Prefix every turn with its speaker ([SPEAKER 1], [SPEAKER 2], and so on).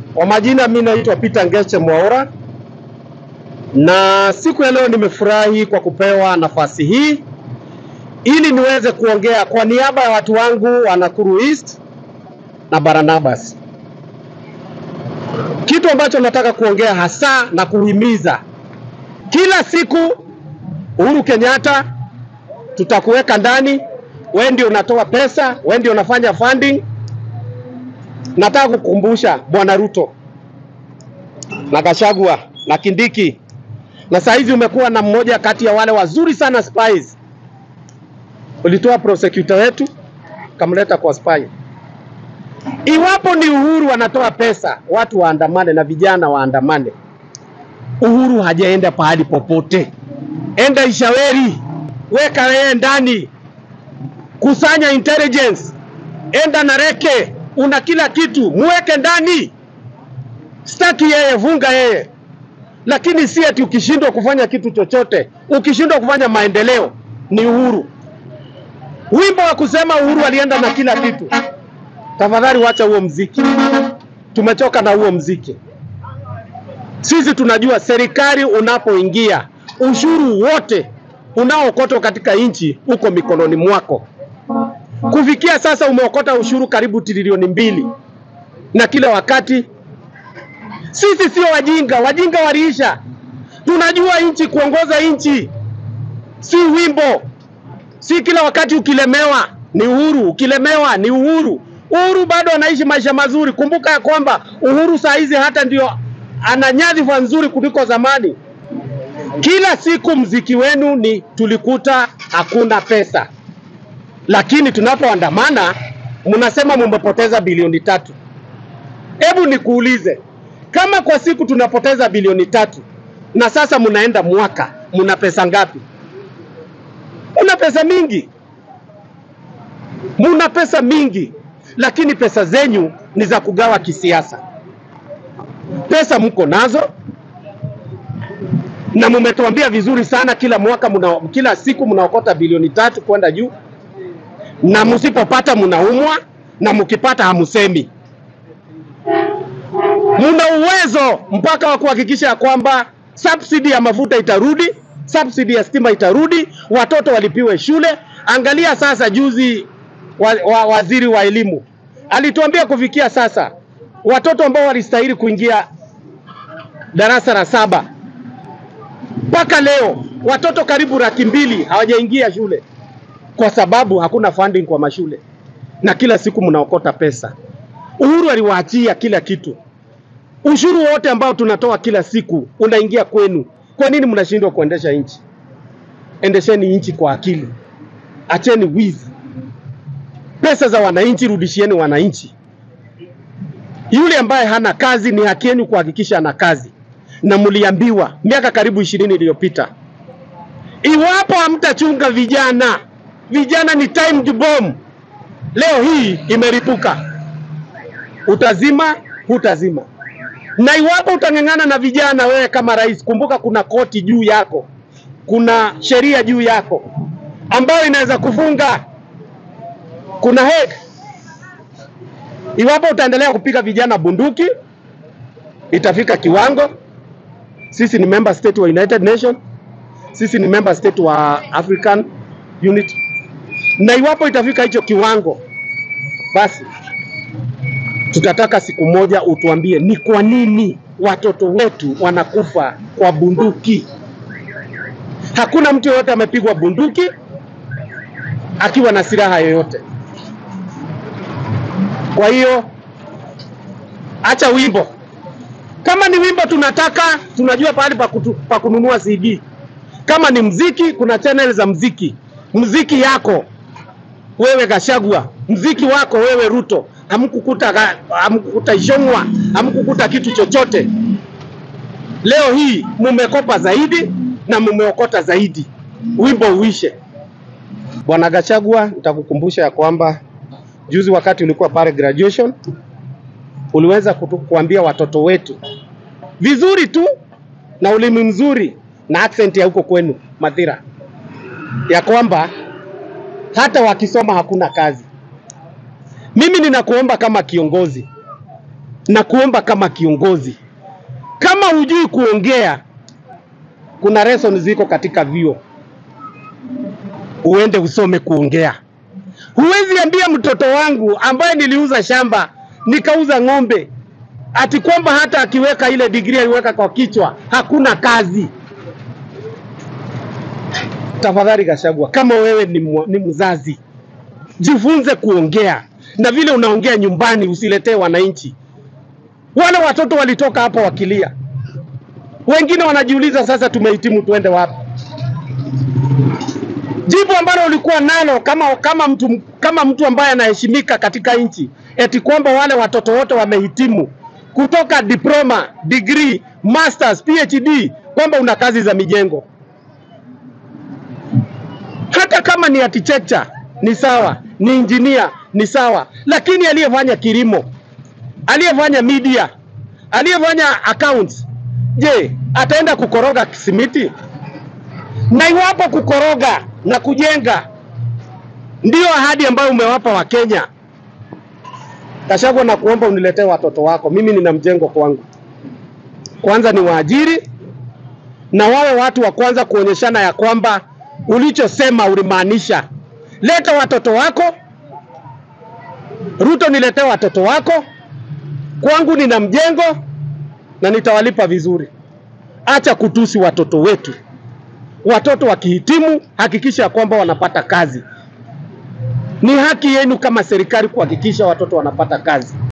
[SPEAKER 1] Kwa majina mimi naitwa Peter Ngeche Mwaura, na siku ya leo nimefurahi kwa kupewa nafasi hii ili niweze kuongea kwa niaba ya watu wangu wa Nakuru East na Barnabas. Kitu ambacho nataka kuongea hasa na kuhimiza, kila siku Uhuru Kenyatta tutakuweka ndani, wewe ndio unatoa pesa, wewe ndio unafanya funding. Nataka kukumbusha Bwana Ruto na Gachagua na Kindiki, na saa hizi umekuwa na mmoja kati ya wale wazuri sana spies. Ulitoa prosecutor wetu kamleta kwa spy. Iwapo ni Uhuru anatoa pesa watu waandamane na vijana waandamane, Uhuru hajaenda pahali popote. Enda Ishaweri, weka yeye ndani, kusanya intelligence, enda Nareke, una kila kitu, muweke ndani. Staki yeye, vunga yeye, lakini si ati ukishindwa kufanya kitu chochote, ukishindwa kufanya maendeleo ni Uhuru. Wimbo wa kusema Uhuru alienda na kila kitu, tafadhali wacha huo mziki, tumechoka na huo mziki. Sisi tunajua serikali unapoingia, ushuru wote unaokotwa katika nchi uko mikononi mwako. Kufikia sasa umeokota ushuru karibu trilioni mbili, na kila wakati sisi sio wajinga, wajinga waliisha. Tunajua nchi, kuongoza nchi si wimbo, si kila wakati ukilemewa ni Uhuru, ukilemewa ni Uhuru. Uhuru bado anaishi maisha mazuri. Kumbuka ya kwamba Uhuru saa hizi hata ndio ana nyadhifa nzuri kuliko zamani. Kila siku mziki wenu ni tulikuta hakuna pesa, lakini tunapoandamana mnasema mumepoteza bilioni tatu. Hebu nikuulize, kama kwa siku tunapoteza bilioni tatu na sasa mnaenda mwaka, mna pesa ngapi? Muna pesa mingi, muna pesa mingi, lakini pesa zenyu ni za kugawa kisiasa. Pesa mko nazo na mumetuambia vizuri sana, kila mwaka muna, kila siku mnaokota bilioni tatu kwenda juu, na msipopata mnaumwa, na mkipata hamusemi. Muna uwezo mpaka wa kuhakikisha ya kwamba subsidy ya mafuta itarudi, subsidy ya stima itarudi, watoto walipiwe shule. Angalia sasa, juzi wa, wa, waziri wa elimu alituambia kufikia sasa watoto ambao walistahili kuingia darasa la saba mpaka leo watoto karibu laki mbili hawajaingia shule kwa sababu hakuna funding kwa mashule, na kila siku mnaokota pesa. Uhuru aliwaachia kila kitu, ushuru wote ambao tunatoa kila siku unaingia kwenu. Kwa nini mnashindwa kuendesha nchi? Endesheni nchi kwa akili, acheni wizi. Pesa za wananchi rudishieni wananchi. Yule ambaye hana kazi, ni haki yenu kuhakikisha ana kazi na mliambiwa miaka karibu ishirini iliyopita, iwapo hamtachunga vijana, vijana ni timed bomb. Leo hii imeripuka, utazima hutazima. Na iwapo utang'ang'ana na vijana, wewe kama rais, kumbuka kuna koti juu yako, kuna sheria juu yako ambayo inaweza kufunga, kuna hek. Iwapo utaendelea kupiga vijana bunduki, itafika kiwango sisi ni member state wa United Nation, sisi ni member state wa African Unity, na iwapo itafika hicho kiwango, basi tutataka siku moja utuambie ni kwa nini watoto wetu wanakufa kwa bunduki. Hakuna mtu yoyote amepigwa bunduki akiwa na silaha yoyote. Kwa hiyo acha wimbo kama ni wimbo tunataka, tunajua pahali pa, kutu, pa kununua CD. Kama ni mziki, kuna channel za mziki. Mziki yako wewe Gachagua, mziki wako wewe Ruto, hamkukuta hamkukuta Ishongwa, hamkukuta kitu chochote. Leo hii mumekopa zaidi na mumeokota zaidi, wimbo uishe. Bwana Gachagua, nitakukumbusha ya kwamba juzi wakati ulikuwa pale graduation uliweza kutu, kuambia watoto wetu vizuri tu na ulimi mzuri na accent ya huko kwenu Mathira, ya kwamba hata wakisoma hakuna kazi. Mimi ninakuomba kama kiongozi, na kuomba kama kiongozi, kama hujui kuongea, kuna lesson ziko katika vyuo, uende usome kuongea. Huwezi ambia mtoto wangu ambaye niliuza shamba nikauza ng'ombe ati kwamba hata akiweka ile degree aliweka kwa kichwa hakuna kazi. Tafadhali Gachagua, kama wewe ni, mwa- ni mzazi, jifunze kuongea na vile unaongea nyumbani, usiletee wananchi. Wale watoto walitoka hapa wakilia, wengine wanajiuliza sasa, tumehitimu tuende wapi? Jibu ambalo ulikuwa nalo kama kama mtu kama mtu ambaye anaheshimika katika nchi, eti kwamba wale watoto wote wamehitimu kutoka diploma, degree, masters, PhD, kwamba una kazi za mijengo. Hata kama ni architecture ni sawa, ni engineer ni sawa, lakini aliyefanya kilimo, aliyefanya media, aliyefanya accounts, je, ataenda kukoroga simiti? na iwapo kukoroga na kujenga ndiyo ahadi ambayo umewapa Wakenya, Gachagua, na kuomba uniletee watoto wako. Mimi nina mjengo kwangu, kwanza ni waajiri na wawe watu wa kwanza kuonyeshana ya kwamba ulichosema ulimaanisha. Leta watoto wako. Ruto, niletee watoto wako kwangu, nina mjengo na nitawalipa vizuri. Acha kutusi watoto wetu. Watoto wakihitimu, hakikisha ya kwamba wanapata kazi. Ni haki yenu kama serikali kuhakikisha watoto wanapata kazi.